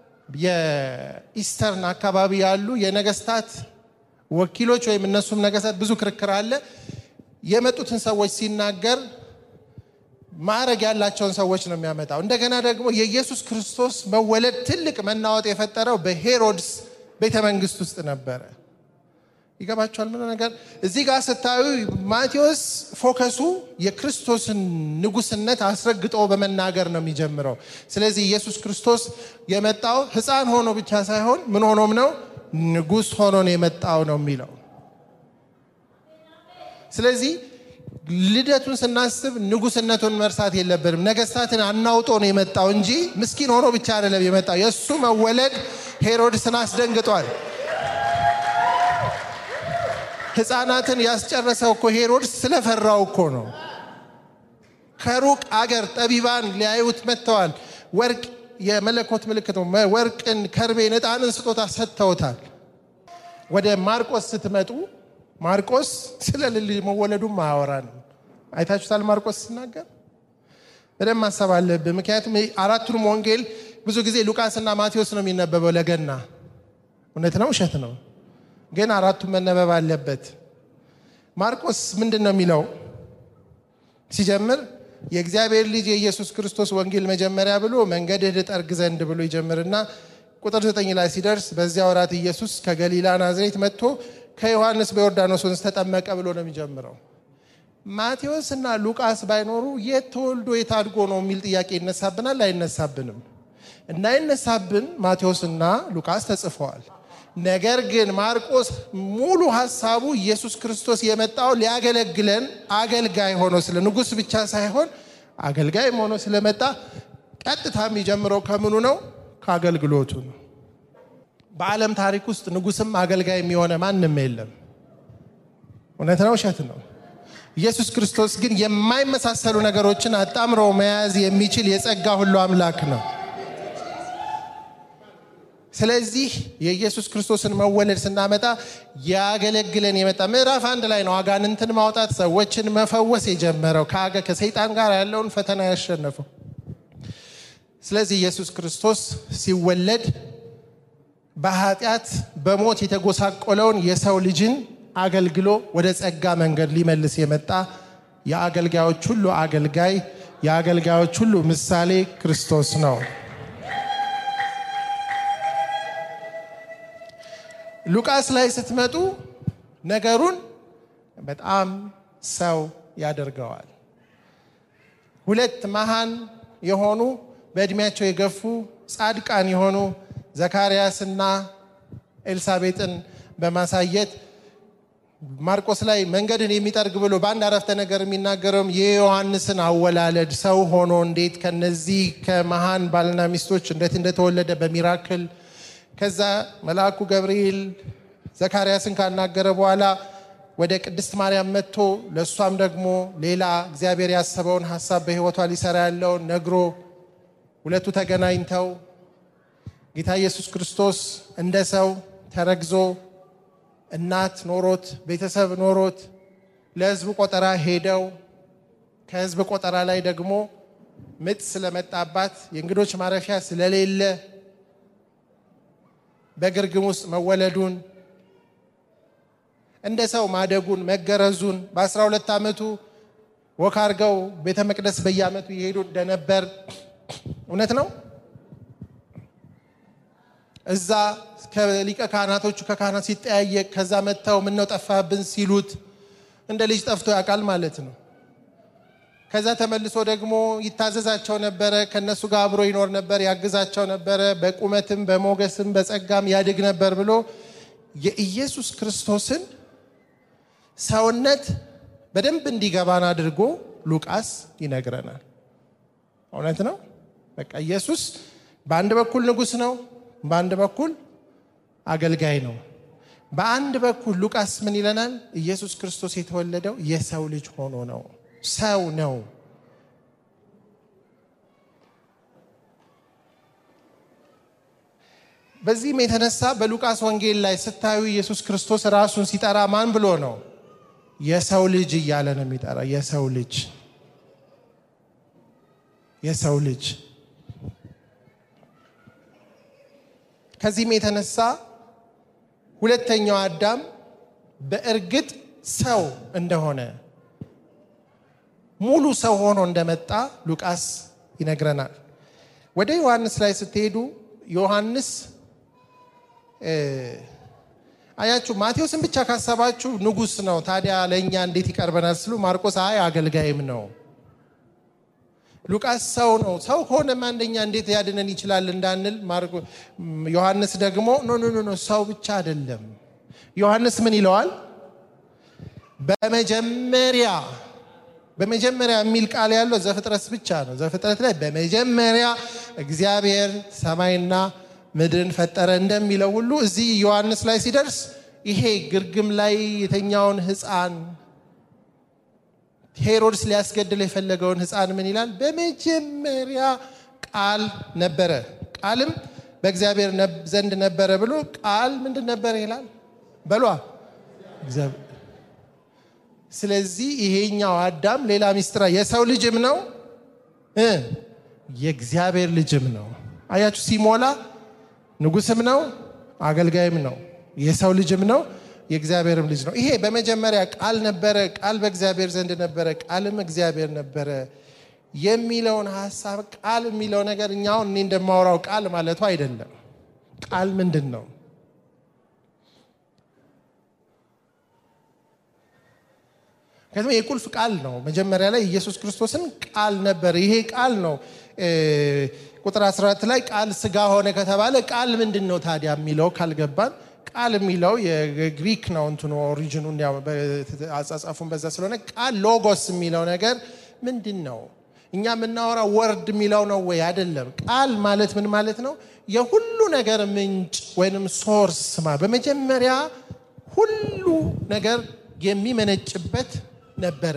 የኢስተርን አካባቢ ያሉ የነገስታት ወኪሎች ወይም እነሱም ነገስታት ብዙ ክርክር አለ። የመጡትን ሰዎች ሲናገር ማዕረግ ያላቸውን ሰዎች ነው የሚያመጣው። እንደገና ደግሞ የኢየሱስ ክርስቶስ መወለድ ትልቅ መናወጥ የፈጠረው በሄሮድስ ቤተ መንግስት ውስጥ ነበረ። ይገባቸዋል። ምን ነገር እዚህ ጋር ስታዩ ማቴዎስ ፎከሱ የክርስቶስን ንጉስነት አስረግጦ በመናገር ነው የሚጀምረው። ስለዚህ ኢየሱስ ክርስቶስ የመጣው ሕፃን ሆኖ ብቻ ሳይሆን ምን ሆኖም ነው ንጉስ ሆኖ ነው የመጣው ነው የሚለው። ስለዚህ ልደቱን ስናስብ ንጉስነቱን መርሳት የለብንም። ነገስታትን አናውጦ ነው የመጣው እንጂ ምስኪን ሆኖ ብቻ አይደለም የመጣው። የእሱ መወለድ ሄሮድስን አስደንግጧል። ህፃናትን ያስጨረሰው እኮ ሄሮድስ ስለፈራው እኮ ነው። ከሩቅ አገር ጠቢባን ሊያዩት መጥተዋል። ወርቅ የመለኮት ምልክት ነው። ወርቅን፣ ከርቤን፣ ዕጣንን ስጦታ ሰጥተውታል። ወደ ማርቆስ ስትመጡ ማርቆስ ስለ ልጅ መወለዱም አያወራንም። አይታችሁታል። ማርቆስ ሲናገር በደንብ ማሰብ አለብን። ምክንያቱም አራቱንም ወንጌል ብዙ ጊዜ ሉቃስና ማቴዎስ ነው የሚነበበው ለገና። እውነት ነው ውሸት ነው? ግን አራቱም መነበብ አለበት። ማርቆስ ምንድን ነው የሚለው ሲጀምር የእግዚአብሔር ልጅ የኢየሱስ ክርስቶስ ወንጌል መጀመሪያ ብሎ መንገድህ ልጠርግ ዘንድ ብሎ ይጀምርና ቁጥር ዘጠኝ ላይ ሲደርስ በዚያ ወራት ኢየሱስ ከገሊላ ናዝሬት መጥቶ ከዮሐንስ በዮርዳኖስ ወንዝ ተጠመቀ ብሎ ነው የሚጀምረው። ማቴዎስ እና ሉቃስ ባይኖሩ የት ተወልዶ የት አድጎ ነው የሚል ጥያቄ ይነሳብናል? አይነሳብንም? እንዳይነሳብን ማቴዎስና ሉቃስ ተጽፈዋል። ነገር ግን ማርቆስ ሙሉ ሀሳቡ ኢየሱስ ክርስቶስ የመጣው ሊያገለግለን አገልጋይ ሆኖ ስለ ንጉሥ ብቻ ሳይሆን አገልጋይም ሆኖ ስለመጣ ቀጥታ የሚጀምረው ከምኑ ነው? ከአገልግሎቱ ነው። በዓለም ታሪክ ውስጥ ንጉሥም አገልጋይ የሚሆነ ማንም የለም። እውነት ነው? ውሸት ነው? ኢየሱስ ክርስቶስ ግን የማይመሳሰሉ ነገሮችን አጣምሮ መያዝ የሚችል የጸጋ ሁሉ አምላክ ነው። ስለዚህ የኢየሱስ ክርስቶስን መወለድ ስናመጣ ያገለግለን የመጣ ምዕራፍ አንድ ላይ ነው አጋንንትን ማውጣት ሰዎችን መፈወስ የጀመረው ከሰይጣን ጋር ያለውን ፈተና ያሸነፈው። ስለዚህ ኢየሱስ ክርስቶስ ሲወለድ በኃጢአት በሞት የተጎሳቆለውን የሰው ልጅን አገልግሎ ወደ ጸጋ መንገድ ሊመልስ የመጣ የአገልጋዮች ሁሉ አገልጋይ የአገልጋዮች ሁሉ ምሳሌ ክርስቶስ ነው። ሉቃስ ላይ ስትመጡ ነገሩን በጣም ሰው ያደርገዋል። ሁለት መሃን የሆኑ በዕድሜያቸው የገፉ ጻድቃን የሆኑ ዘካርያስና ኤልሳቤጥን በማሳየት ማርቆስ ላይ መንገድን የሚጠርግ ብሎ በአንድ አረፍተ ነገር የሚናገረውም የዮሐንስን አወላለድ ሰው ሆኖ እንዴት ከነዚህ ከመሃን ባልና ሚስቶች እንዴት እንደተወለደ በሚራክል ከዛ መልአኩ ገብርኤል ዘካርያስን ካናገረ በኋላ ወደ ቅድስት ማርያም መጥቶ ለእሷም ደግሞ ሌላ እግዚአብሔር ያሰበውን ሀሳብ በሕይወቷ ሊሰራ ያለውን ነግሮ ሁለቱ ተገናኝተው ጌታ ኢየሱስ ክርስቶስ እንደ ሰው ተረግዞ እናት ኖሮት ቤተሰብ ኖሮት ለሕዝብ ቆጠራ ሄደው ከሕዝብ ቆጠራ ላይ ደግሞ ምጥ ስለመጣባት የእንግዶች ማረፊያ ስለሌለ በግርግም ውስጥ መወለዱን እንደ ሰው ማደጉን መገረዙን በ12 ዓመቱ ወክ አድርገው ቤተ መቅደስ በየዓመቱ ይሄዱ እንደነበር እውነት ነው። እዛ ከሊቀ ካህናቶቹ ከካህናት ሲጠያየቅ ከዛ መጥተው ምነው ጠፋብን ሲሉት እንደ ልጅ ጠፍቶ ያውቃል ማለት ነው። ከዛ ተመልሶ ደግሞ ይታዘዛቸው ነበረ። ከነሱ ጋር አብሮ ይኖር ነበር፣ ያግዛቸው ነበረ። በቁመትም በሞገስም በጸጋም ያድግ ነበር ብሎ የኢየሱስ ክርስቶስን ሰውነት በደንብ እንዲገባን አድርጎ ሉቃስ ይነግረናል። እውነት ነው። በቃ ኢየሱስ በአንድ በኩል ንጉሥ ነው፣ በአንድ በኩል አገልጋይ ነው። በአንድ በኩል ሉቃስ ምን ይለናል? ኢየሱስ ክርስቶስ የተወለደው የሰው ልጅ ሆኖ ነው። ሰው ነው። በዚህም የተነሳ በሉቃስ ወንጌል ላይ ስታዩ ኢየሱስ ክርስቶስ ራሱን ሲጠራ ማን ብሎ ነው? የሰው ልጅ እያለ ነው የሚጠራ። የሰው ልጅ የሰው ልጅ። ከዚህም የተነሳ ሁለተኛው አዳም በእርግጥ ሰው እንደሆነ ሙሉ ሰው ሆኖ እንደመጣ ሉቃስ ይነግረናል። ወደ ዮሐንስ ላይ ስትሄዱ ዮሐንስ አያችሁ፣ ማቴዎስን ብቻ ካሰባችሁ ንጉሥ ነው፣ ታዲያ ለእኛ እንዴት ይቀርበናል ስሉ ማርቆስ አይ አገልጋይም ነው። ሉቃስ ሰው ነው። ሰው ከሆነማ አንደኛ እንዴት ያድነን ይችላል እንዳንል፣ ዮሐንስ ደግሞ ኖ ኖ ኖ ሰው ብቻ አይደለም። ዮሐንስ ምን ይለዋል? በመጀመሪያ በመጀመሪያ የሚል ቃል ያለው ዘፍጥረት ብቻ ነው። ዘፍጥረት ላይ በመጀመሪያ እግዚአብሔር ሰማይና ምድርን ፈጠረ እንደሚለው ሁሉ እዚህ ዮሐንስ ላይ ሲደርስ ይሄ ግርግም ላይ የተኛውን ሕፃን ሄሮድስ ሊያስገድል የፈለገውን ሕፃን ምን ይላል? በመጀመሪያ ቃል ነበረ፣ ቃልም በእግዚአብሔር ዘንድ ነበረ ብሎ ቃል ምንድን ነበረ ይላል በሏ ስለዚህ ይሄኛው አዳም ሌላ ሚስጥራ የሰው ልጅም ነው እ የእግዚአብሔር ልጅም ነው። አያችሁ ሲሞላ ንጉስም ነው አገልጋይም ነው የሰው ልጅም ነው የእግዚአብሔርም ልጅ ነው። ይሄ በመጀመሪያ ቃል ነበረ፣ ቃል በእግዚአብሔር ዘንድ ነበረ፣ ቃልም እግዚአብሔር ነበረ የሚለውን ሀሳብ ቃል የሚለው ነገር እኛውን እኔ እንደማወራው ቃል ማለቱ አይደለም። ቃል ምንድን ነው? ምክንያቱም የቁልፍ ቃል ነው። መጀመሪያ ላይ ኢየሱስ ክርስቶስን ቃል ነበር። ይሄ ቃል ነው። ቁጥር 14 ላይ ቃል ስጋ ሆነ ከተባለ ቃል ምንድን ነው ታዲያ የሚለው ካልገባን ቃል የሚለው የግሪክ ነው እንትኑ ኦሪጂኑን አጻጻፉን በዛ ስለሆነ ቃል ሎጎስ የሚለው ነገር ምንድን ነው? እኛ የምናወራው ወርድ የሚለው ነው ወይ? አይደለም። ቃል ማለት ምን ማለት ነው? የሁሉ ነገር ምንጭ ወይንም ሶርስ ማ በመጀመሪያ ሁሉ ነገር የሚመነጭበት ነበረ።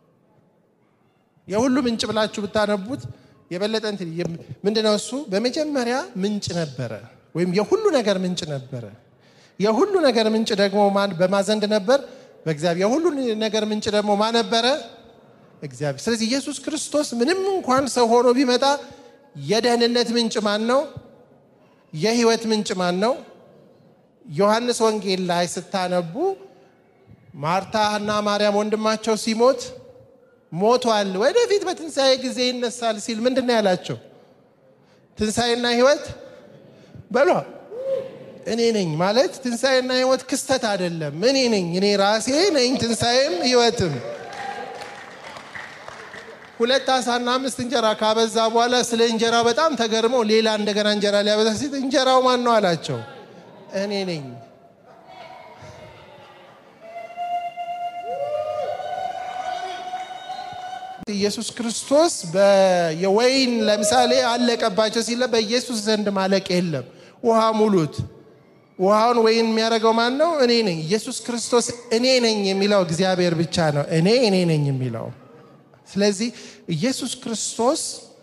የሁሉ ምንጭ ብላችሁ ብታነቡት የበለጠ እንትን ምንድነው እሱ? በመጀመሪያ ምንጭ ነበረ፣ ወይም የሁሉ ነገር ምንጭ ነበረ። የሁሉ ነገር ምንጭ ደግሞ በማዘንድ ነበር? በእግዚአብሔር። የሁሉ ነገር ምንጭ ደግሞ ማ ነበረ? እግዚአብሔር። ስለዚህ ኢየሱስ ክርስቶስ ምንም እንኳን ሰው ሆኖ ቢመጣ የደህንነት ምንጭ ማን ነው? የህይወት ምንጭ ማን ነው? ዮሐንስ ወንጌል ላይ ስታነቡ ማርታ እና ማርያም ወንድማቸው ሲሞት ሞቷል፣ ወደፊት በትንሣኤ ጊዜ ይነሳል ሲል ምንድን ነው ያላቸው? ትንሣኤና ህይወት በሏ እኔ ነኝ ማለት ትንሣኤና ህይወት ክስተት አይደለም። እኔ ነኝ፣ እኔ ራሴ ነኝ ትንሣኤም ህይወትም። ሁለት አሳና አምስት እንጀራ ካበዛ በኋላ ስለ እንጀራው በጣም ተገርመው ሌላ እንደገና እንጀራ ሊያበዛ ሲል እንጀራው ማን ነው አላቸው። እኔ ነኝ። ኢየሱስ ክርስቶስ የወይን ለምሳሌ አለቀባቸው ሲለ በኢየሱስ ዘንድ ማለቅ የለም። ውሃ ሙሉት። ውሃውን ወይን የሚያደርገው ማን ነው? እኔ ነኝ። ኢየሱስ ክርስቶስ እኔ ነኝ የሚለው እግዚአብሔር ብቻ ነው። እኔ እኔ ነኝ የሚለው ስለዚህ ኢየሱስ ክርስቶስ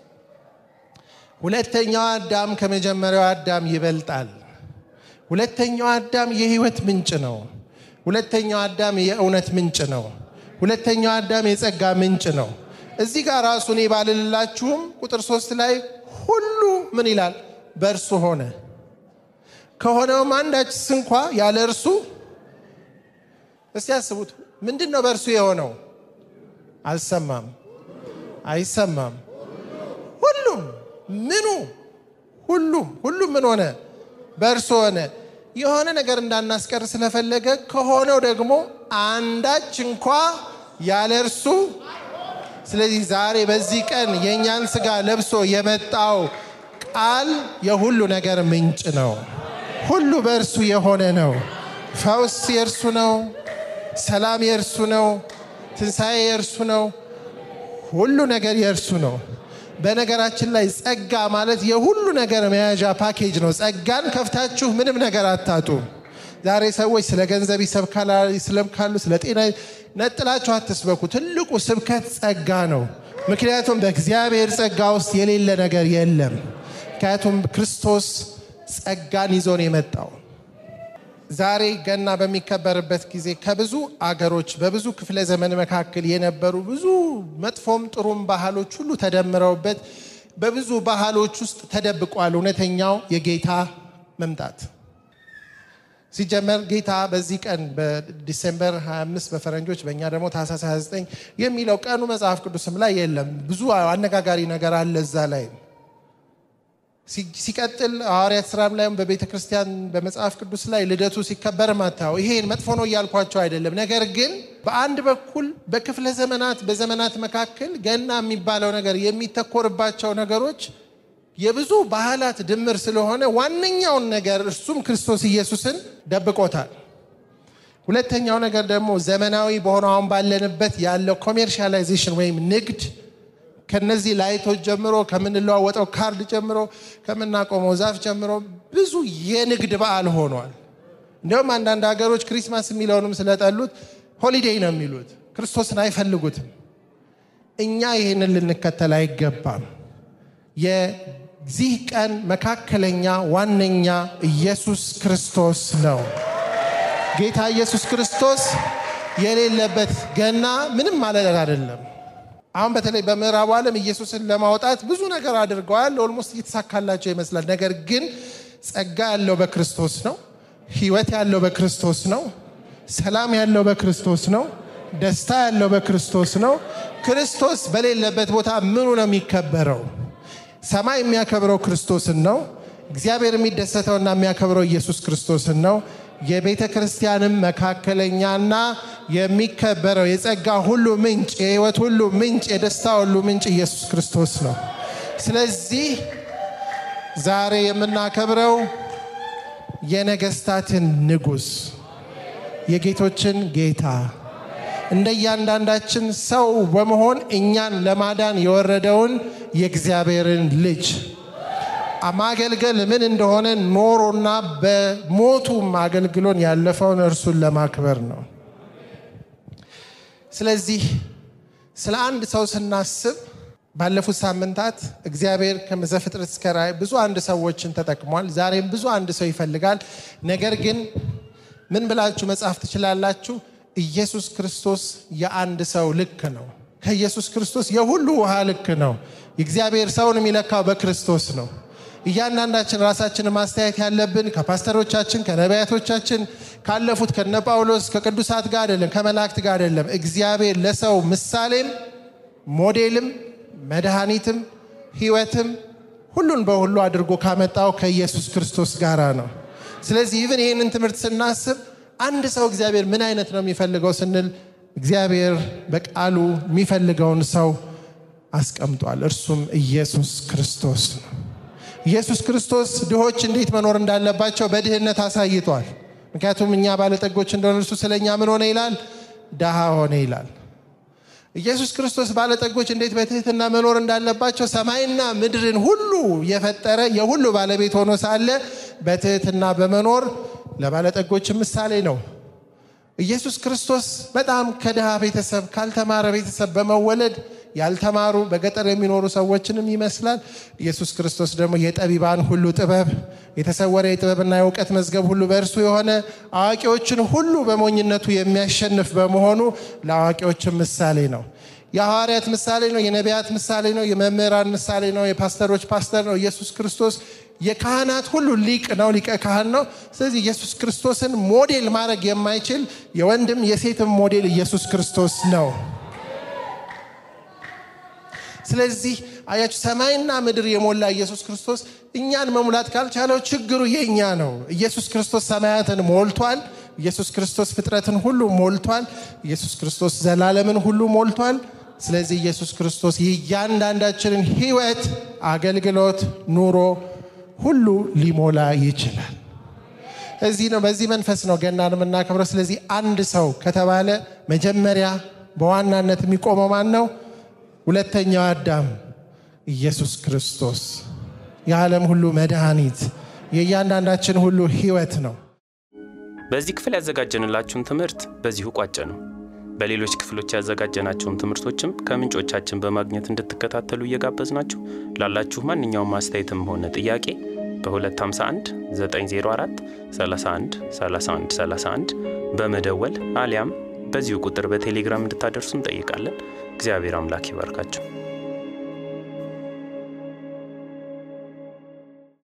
ሁለተኛው አዳም ከመጀመሪያው አዳም ይበልጣል። ሁለተኛው አዳም የህይወት ምንጭ ነው። ሁለተኛው አዳም የእውነት ምንጭ ነው። ሁለተኛው አዳም የጸጋ ምንጭ ነው። እዚህ ጋር ራሱ እኔ ባልልላችሁም ቁጥር ሶስት ላይ ሁሉ ምን ይላል? በእርሱ ሆነ ከሆነውም አንዳች ስንኳ ያለ እርሱ እስቲ ያስቡት። ምንድን ነው በእርሱ የሆነው? አልሰማም፣ አይሰማም። ሁሉም ምኑ ሁሉም ሁሉም ምን ሆነ? በእርሱ ሆነ። የሆነ ነገር እንዳናስቀር ስለፈለገ ከሆነው ደግሞ አንዳች እንኳ ያለ እርሱ። ስለዚህ ዛሬ በዚህ ቀን የእኛን ስጋ ለብሶ የመጣው ቃል የሁሉ ነገር ምንጭ ነው። ሁሉ በእርሱ የሆነ ነው። ፈውስ የእርሱ ነው። ሰላም የእርሱ ነው። ትንሣኤ የእርሱ ነው። ሁሉ ነገር የእርሱ ነው። በነገራችን ላይ ጸጋ ማለት የሁሉ ነገር መያዣ ፓኬጅ ነው። ጸጋን ከፍታችሁ ምንም ነገር አታጡ። ዛሬ ሰዎች ስለ ገንዘብ ይሰብካሉ፣ ስለ ጤና ነጥላችሁ አትስበኩ። ትልቁ ስብከት ጸጋ ነው። ምክንያቱም በእግዚአብሔር ጸጋ ውስጥ የሌለ ነገር የለም። ምክንያቱም ክርስቶስ ጸጋን ይዞ ነው የመጣው። ዛሬ ገና በሚከበርበት ጊዜ ከብዙ አገሮች በብዙ ክፍለ ዘመን መካከል የነበሩ ብዙ መጥፎም ጥሩም ባህሎች ሁሉ ተደምረውበት በብዙ ባህሎች ውስጥ ተደብቋል እውነተኛው የጌታ መምጣት። ሲጀመር ጌታ በዚህ ቀን በዲሴምበር 25 በፈረንጆች በእኛ ደግሞ ታህሳስ 29 የሚለው ቀኑ መጽሐፍ ቅዱስም ላይ የለም። ብዙ አነጋጋሪ ነገር አለ እዛ ላይ ሲቀጥል ሐዋርያት ስራም ላይም በቤተ ክርስቲያን በመጽሐፍ ቅዱስ ላይ ልደቱ ሲከበር ማታው ይሄን መጥፎ ነው እያልኳቸው አይደለም። ነገር ግን በአንድ በኩል በክፍለ ዘመናት በዘመናት መካከል ገና የሚባለው ነገር የሚተኮርባቸው ነገሮች የብዙ ባህላት ድምር ስለሆነ ዋነኛውን ነገር እርሱም ክርስቶስ ኢየሱስን ደብቆታል። ሁለተኛው ነገር ደግሞ ዘመናዊ በሆነው አሁን ባለንበት ያለው ኮሜርሻላይዜሽን ወይም ንግድ ከነዚህ ላይቶች ጀምሮ ከምንለዋወጠው ካርድ ጀምሮ ከምናቆመው ዛፍ ጀምሮ ብዙ የንግድ በዓል ሆኗል። እንዲሁም አንዳንድ ሀገሮች ክሪስማስ የሚለውንም ስለጠሉት ሆሊዴይ ነው የሚሉት፣ ክርስቶስን አይፈልጉትም። እኛ ይህንን ልንከተል አይገባም። የዚህ ቀን መካከለኛ ዋነኛ ኢየሱስ ክርስቶስ ነው። ጌታ ኢየሱስ ክርስቶስ የሌለበት ገና ምንም ማለት አይደለም። አሁን በተለይ በምዕራቡ ዓለም ኢየሱስን ለማውጣት ብዙ ነገር አድርገዋል። ኦልሞስት እየተሳካላቸው ይመስላል። ነገር ግን ጸጋ ያለው በክርስቶስ ነው። ሕይወት ያለው በክርስቶስ ነው። ሰላም ያለው በክርስቶስ ነው። ደስታ ያለው በክርስቶስ ነው። ክርስቶስ በሌለበት ቦታ ምኑ ነው የሚከበረው? ሰማይ የሚያከብረው ክርስቶስን ነው። እግዚአብሔር የሚደሰተውና የሚያከብረው ኢየሱስ ክርስቶስን ነው። የቤተ ክርስቲያንም መካከለኛና የሚከበረው የጸጋ ሁሉ ምንጭ፣ የህይወት ሁሉ ምንጭ፣ የደስታ ሁሉ ምንጭ ኢየሱስ ክርስቶስ ነው። ስለዚህ ዛሬ የምናከብረው የነገስታትን ንጉሥ የጌቶችን ጌታ እንደ እያንዳንዳችን ሰው በመሆን እኛን ለማዳን የወረደውን የእግዚአብሔርን ልጅ ማገልገል ምን እንደሆነ ኖሮና በሞቱም አገልግሎን ያለፈውን እርሱን ለማክበር ነው። ስለዚህ ስለ አንድ ሰው ስናስብ ባለፉት ሳምንታት እግዚአብሔር ከዘፍጥረት እስከ ራእይ ብዙ አንድ ሰዎችን ተጠቅሟል። ዛሬም ብዙ አንድ ሰው ይፈልጋል። ነገር ግን ምን ብላችሁ መጻፍ ትችላላችሁ? ኢየሱስ ክርስቶስ የአንድ ሰው ልክ ነው። ከኢየሱስ ክርስቶስ የሁሉ ውሃ ልክ ነው። የእግዚአብሔር ሰውን የሚለካው በክርስቶስ ነው። እያንዳንዳችን ራሳችንን ማስተያየት ያለብን ከፓስተሮቻችን፣ ከነቢያቶቻችን፣ ካለፉት ከነ ጳውሎስ ከቅዱሳት ጋር አይደለም፣ ከመላእክት ጋር አይደለም። እግዚአብሔር ለሰው ምሳሌም ሞዴልም መድኃኒትም ሕይወትም ሁሉን በሁሉ አድርጎ ካመጣው ከኢየሱስ ክርስቶስ ጋር ነው። ስለዚህ ይህን ይህንን ትምህርት ስናስብ አንድ ሰው እግዚአብሔር ምን አይነት ነው የሚፈልገው ስንል እግዚአብሔር በቃሉ የሚፈልገውን ሰው አስቀምጧል። እርሱም ኢየሱስ ክርስቶስ ነው። ኢየሱስ ክርስቶስ ድሆች እንዴት መኖር እንዳለባቸው በድህነት አሳይቷል። ምክንያቱም እኛ ባለጠጎች እንደሆነ እርሱ ስለ እኛ ምን ሆነ ይላል? ድሃ ሆነ ይላል። ኢየሱስ ክርስቶስ ባለጠጎች እንዴት በትህትና መኖር እንዳለባቸው ሰማይና ምድርን ሁሉ የፈጠረ የሁሉ ባለቤት ሆኖ ሳለ በትህትና በመኖር ለባለጠጎች ምሳሌ ነው። ኢየሱስ ክርስቶስ በጣም ከድሃ ቤተሰብ ካልተማረ ቤተሰብ በመወለድ ያልተማሩ በገጠር የሚኖሩ ሰዎችንም ይመስላል። ኢየሱስ ክርስቶስ ደግሞ የጠቢባን ሁሉ ጥበብ የተሰወረ የጥበብና የእውቀት መዝገብ ሁሉ በእርሱ የሆነ አዋቂዎችን ሁሉ በሞኝነቱ የሚያሸንፍ በመሆኑ ለአዋቂዎችም ምሳሌ ነው። የሐዋርያት ምሳሌ ነው። የነቢያት ምሳሌ ነው። የመምህራን ምሳሌ ነው። የፓስተሮች ፓስተር ነው። ኢየሱስ ክርስቶስ የካህናት ሁሉ ሊቅ ነው። ሊቀ ካህን ነው። ስለዚህ ኢየሱስ ክርስቶስን ሞዴል ማድረግ የማይችል የወንድም የሴትም ሞዴል ኢየሱስ ክርስቶስ ነው። ስለዚህ አያችሁ ሰማይና ምድር የሞላ ኢየሱስ ክርስቶስ እኛን መሙላት ካልቻለው ችግሩ የእኛ ነው። ኢየሱስ ክርስቶስ ሰማያትን ሞልቷል። ኢየሱስ ክርስቶስ ፍጥረትን ሁሉ ሞልቷል። ኢየሱስ ክርስቶስ ዘላለምን ሁሉ ሞልቷል። ስለዚህ ኢየሱስ ክርስቶስ የእያንዳንዳችንን ሕይወት፣ አገልግሎት፣ ኑሮ ሁሉ ሊሞላ ይችላል። እዚህ ነው በዚህ መንፈስ ነው ገናን የምናከብረው። ስለዚህ አንድ ሰው ከተባለ መጀመሪያ በዋናነት የሚቆመው ማን ነው? ሁለተኛው አዳም ኢየሱስ ክርስቶስ የዓለም ሁሉ መድኃኒት የእያንዳንዳችን ሁሉ ሕይወት ነው። በዚህ ክፍል ያዘጋጀንላችሁን ትምህርት በዚሁ ቋጨ ነው። በሌሎች ክፍሎች ያዘጋጀናቸውን ትምህርቶችም ከምንጮቻችን በማግኘት እንድትከታተሉ እየጋበዝናችሁ ላላችሁ ማንኛውም አስተያየትም ሆነ ጥያቄ በ251 904 31 31 31 በመደወል አሊያም በዚሁ ቁጥር በቴሌግራም እንድታደርሱ እንጠይቃለን። እግዚአብሔር አምላክ ይባርካችሁ።